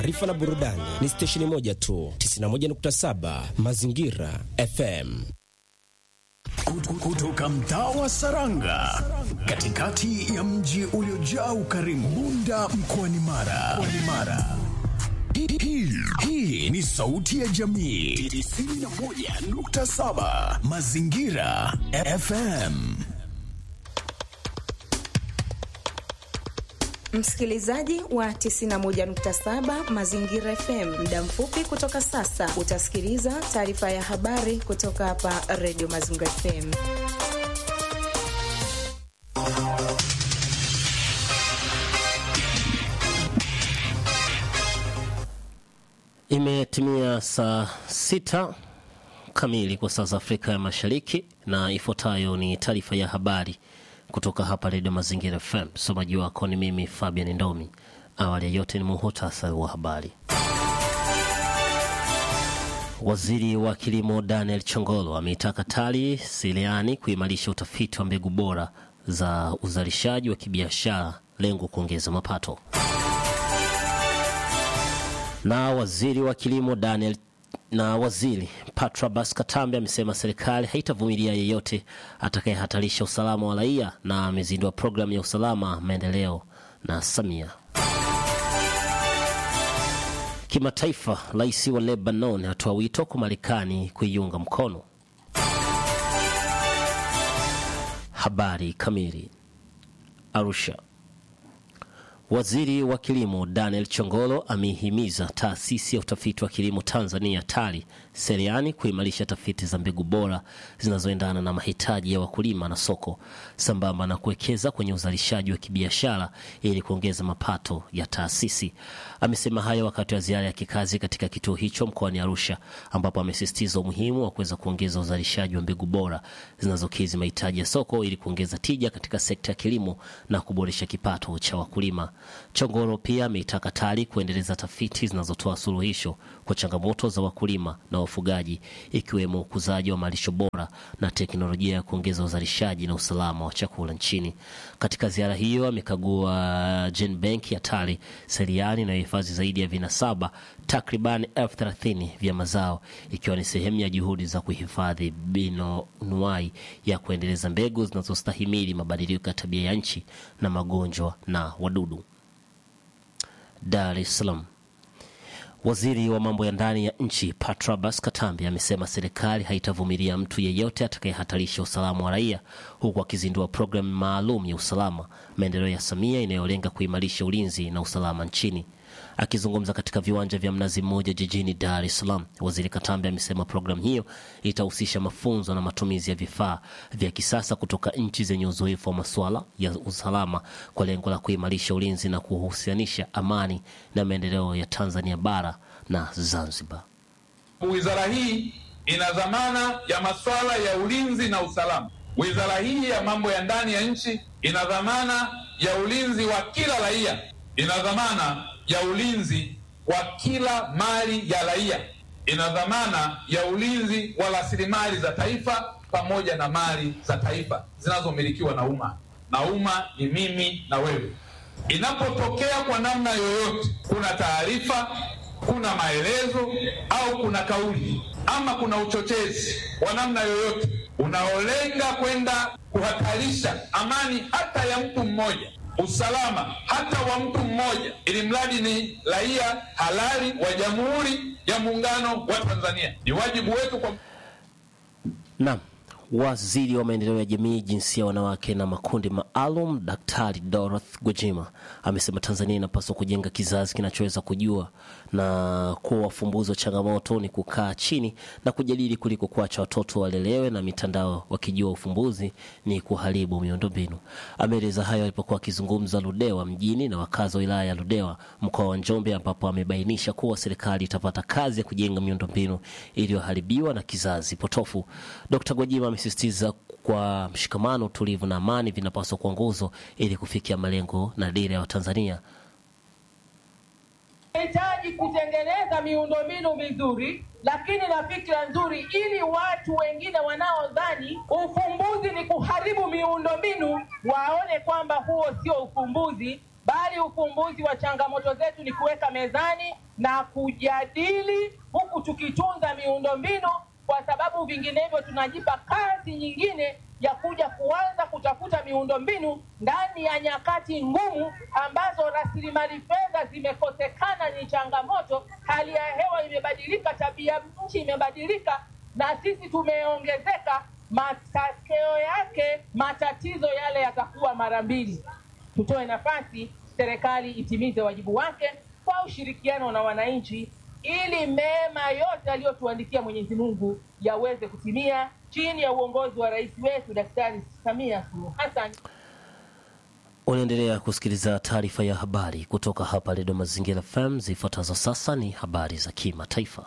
Taarifa na burudani ni stesheni moja tu, 91.7 Mazingira FM. Kutoka mtaa wa Saranga, katikati ya mji uliojaa ukarimu, Bunda mkoani Mara. Mara. Hii, hii ni sauti ya jamii 91.7 Mazingira FM. Msikilizaji wa 91.7 Mazingira FM, muda mfupi kutoka sasa utasikiliza taarifa ya habari kutoka hapa Radio Mazingira FM. Imetimia saa sita kamili kwa saa za Afrika ya Mashariki, na ifuatayo ni taarifa ya habari kutoka hapa Redio Mazingira FM. Msomaji wako ni mimi Fabian Ndomi. Awali ya yote ni muhutasari wa habari. Waziri wa Kilimo Daniel Chongolo ameitaka TARI Siliani kuimarisha utafiti wa mbegu bora za uzalishaji wa kibiashara, lengo kuongeza mapato. Na waziri wa kilimo Daniel na waziri Patrobas Katambe amesema serikali haitavumilia yeyote atakayehatarisha usalama wa raia, na amezindua programu ya usalama maendeleo na Samia. Kimataifa, rais wa Lebanon atoa wito kwa Marekani kuiunga mkono. Habari kamili. Arusha. Waziri wa kilimo Daniel Chongolo ameihimiza taasisi ya utafiti wa kilimo Tanzania TARI Seliani kuimarisha tafiti za mbegu bora zinazoendana na mahitaji ya wakulima na soko, sambamba na kuwekeza kwenye uzalishaji wa kibiashara ili kuongeza mapato ya taasisi. Amesema hayo wakati wa ziara ya kikazi katika kituo hicho mkoani Arusha, ambapo amesisitiza umuhimu wa kuweza kuongeza uzalishaji wa mbegu bora zinazokidhi mahitaji ya soko ili kuongeza tija katika sekta ya kilimo na kuboresha kipato cha wakulima. Chongoro pia ameitaka TARI kuendeleza tafiti zinazotoa suluhisho kwa changamoto za wakulima na wafugaji, ikiwemo ukuzaji wa malisho bora na teknolojia ya kuongeza uzalishaji na usalama wa chakula nchini. Katika ziara hiyo amekagua Gen Bank ya TARI Seliani inayohifadhi zaidi ya vinasaba takriban elfu thelathini vya mazao, ikiwa ni sehemu ya juhudi za kuhifadhi bioanuwai ya kuendeleza mbegu zinazostahimili mabadiliko ya tabia ya nchi na magonjwa na wadudu. Dar es Salaam. Waziri wa mambo ya ndani ya nchi Patrobas Katambi amesema serikali haitavumilia mtu yeyote atakayehatarisha usalama wa raia, huku akizindua programu maalum ya usalama maendeleo ya Samia inayolenga kuimarisha ulinzi na usalama nchini. Akizungumza katika viwanja vya Mnazi Mmoja jijini Dar es Salaam, waziri Katambi amesema programu hiyo itahusisha mafunzo na matumizi ya vifaa vya kisasa kutoka nchi zenye uzoefu wa masuala ya usalama kwa lengo la kuimarisha ulinzi na kuhusianisha amani na maendeleo ya Tanzania bara na Zanzibar. Wizara hii ina dhamana ya masuala ya ulinzi na usalama. Wizara hii ya mambo ya ndani ya nchi ina dhamana ya ulinzi wa kila raia, ina dhamana ya ulinzi wa kila mali ya raia, ina dhamana ya ulinzi wa rasilimali za taifa pamoja na mali za taifa zinazomilikiwa na umma, na umma ni mimi na wewe. Inapotokea kwa namna yoyote kuna taarifa, kuna maelezo au kuna kauli ama kuna uchochezi wa namna yoyote unaolenga kwenda kuhatarisha amani hata ya mtu mmoja usalama hata wa mtu mmoja, ili mradi ni raia halali wa Jamhuri ya Muungano wa Tanzania. Ni wajibu wetu kwa Naam. Waziri wa maendeleo ya jamii, jinsia, wanawake na makundi maalum, Daktari Dorothy Gwajima amesema Tanzania inapaswa kujenga kizazi kinachoweza kujua na kuwa wafumbuzi wa changamoto ni kukaa chini na kujadili kuliko kuacha watoto walelewe na mitandao wakijua ufumbuzi ni kuharibu miundombinu. Ameeleza hayo alipokuwa akizungumza Ludewa mjini na wakazi wa wilaya ya Ludewa mkoa wa Njombe, ambapo amebainisha kuwa serikali itapata kazi ya kujenga miundombinu iliyoharibiwa na kizazi potofu. Dkt. Gwajima amesisitiza kwa mshikamano, utulivu na amani vinapaswa kuwa nguzo ili kufikia malengo na dira ya Watanzania. Tunahitaji kutengeneza miundombinu mizuri, lakini na fikra nzuri, ili watu wengine wanaodhani ufumbuzi ni kuharibu miundombinu waone kwamba huo sio ufumbuzi, bali ufumbuzi wa changamoto zetu ni kuweka mezani na kujadili huku tukitunza miundombinu, kwa sababu vinginevyo tunajipa kazi nyingine ya kuja kuanza kutafuta miundombinu ndani ya nyakati ngumu ambazo rasilimali fedha zimekosekana, ni changamoto. Hali ya hewa imebadilika, tabia nchi imebadilika, na sisi tumeongezeka. Matokeo yake matatizo yale yatakuwa mara mbili. Tutoe nafasi serikali itimize wajibu wake kwa ushirikiano na wananchi, ili mema yote aliyotuandikia Mwenyezi Mungu yaweze kutimia chini ya uongozi wa rais wetu Daktari Samia Suluhu Hassan. Unaendelea kusikiliza taarifa ya habari kutoka hapa Redio Mazingira FM. Zifuatazo sasa ni habari za kimataifa.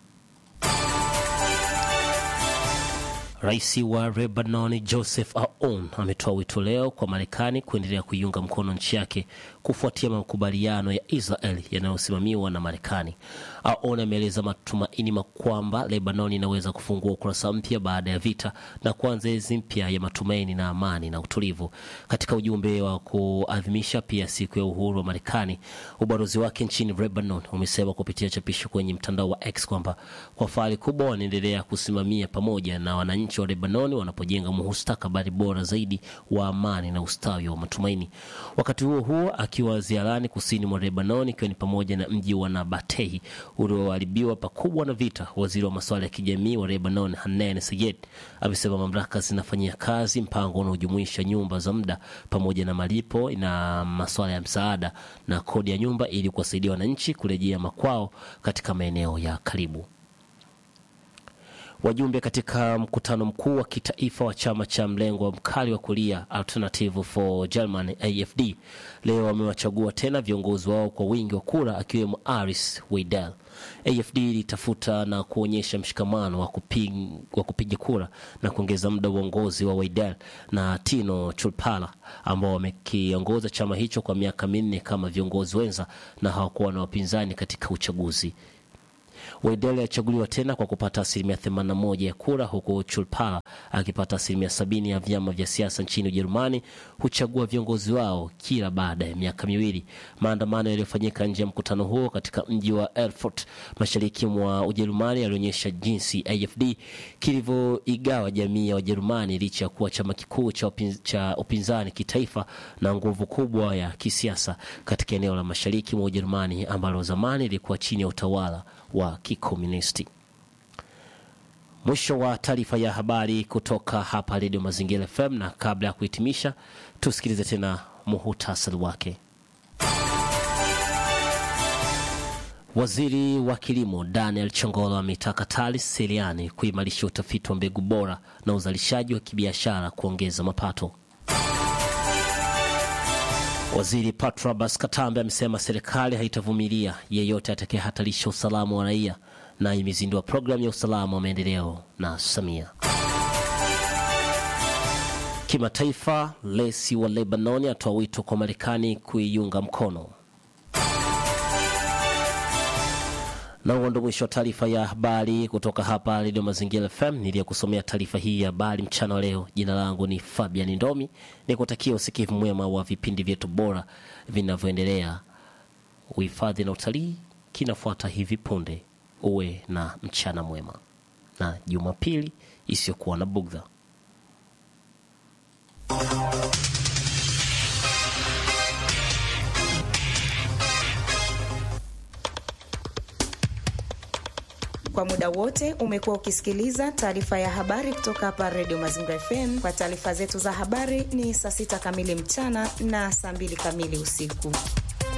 Rais wa Lebanon Joseph Aoun ametoa wito leo kwa Marekani kuendelea kuiunga mkono nchi yake kufuatia makubaliano ya Israel yanayosimamiwa na Marekani. Aoun ameeleza matumaini kwamba Lebanon inaweza kufungua ukurasa mpya baada ya vita na kuanza enzi mpya ya matumaini na amani na utulivu. Katika ujumbe wa kuadhimisha pia siku ya uhuru wa Marekani, ubalozi wake nchini Lebanon umesema kupitia chapisho kwenye mtandao wa X kwamba kwa fahari kubwa wanaendelea kusimamia pamoja na wananchi wa Lebanoni wanapojenga mustakabali bora zaidi wa amani na ustawi wa matumaini. Wakati huo huo, akiwa ziarani kusini mwa Lebanon, ikiwa ni pamoja na mji wa Nabatehi ulioharibiwa pakubwa na vita, waziri wa masuala ya kijamii wa Lebanon Hanan Sayed amesema mamlaka zinafanyia kazi mpango unaojumuisha nyumba za muda pamoja na malipo na masuala ya msaada na kodi ya nyumba ili kuwasaidia wananchi kurejea makwao katika maeneo ya karibu. Wajumbe katika mkutano mkuu wa kitaifa wa chama cha mlengo mkali wa kulia Alternative for Germany AFD leo wamewachagua tena viongozi wao kwa wingi wa kura akiwemo Aris Weidel. AFD ilitafuta na kuonyesha mshikamano wa kuping, wa kupiga kura na kuongeza muda wa uongozi wa Weidel na Tino Chulpala ambao wamekiongoza chama hicho kwa miaka minne kama viongozi wenza na hawakuwa na wapinzani katika uchaguzi. Weidel alichaguliwa tena kwa kupata asilimia 81 ya kura huku Chulpala akipata asilimia sabini ya vyama vya siasa nchini Ujerumani huchagua viongozi wao kila baada ya miaka miwili. Maandamano yaliyofanyika nje ya mkutano huo katika mji wa Erfurt mashariki mwa Ujerumani yalionyesha jinsi AFD kilivyoigawa jamii ya Wajerumani licha ya kuwa chama kikuu cha, upinz, cha upinzani kitaifa na nguvu kubwa ya kisiasa katika eneo la mashariki mwa Ujerumani ambalo zamani lilikuwa chini ya utawala wa kikomunisti. Mwisho wa taarifa ya habari kutoka hapa Redio Mazingira FM, na kabla ya kuhitimisha, tusikilize tena muhutasari wake. Waziri wa kilimo Daniel Chongolo ameitaka TALIS Seliani kuimarisha utafiti wa mbegu bora na uzalishaji wa kibiashara kuongeza mapato. Waziri Patrobas Katambe amesema serikali haitavumilia yeyote atakayehatarisha usalama wa raia na imezindua programu ya usalama wa maendeleo na Samia. Kimataifa, Lesi wa Lebanoni atoa wito kwa Marekani kuiunga mkono. Na huo ndo mwisho wa taarifa ya habari kutoka hapa Redio Mazingira FM. Niliyokusomea taarifa hii ya habari mchana wa leo, jina langu ni Fabian Ndomi, ni kutakia usikivu mwema wa vipindi vyetu bora vinavyoendelea. Uhifadhi na utalii kinafuata hivi punde. Uwe na mchana mwema na Jumapili isiyokuwa na bugdha. Kwa muda wote umekuwa ukisikiliza taarifa ya habari kutoka hapa Redio Mazingira FM. Kwa taarifa zetu za habari ni saa sita kamili mchana na saa mbili kamili usiku.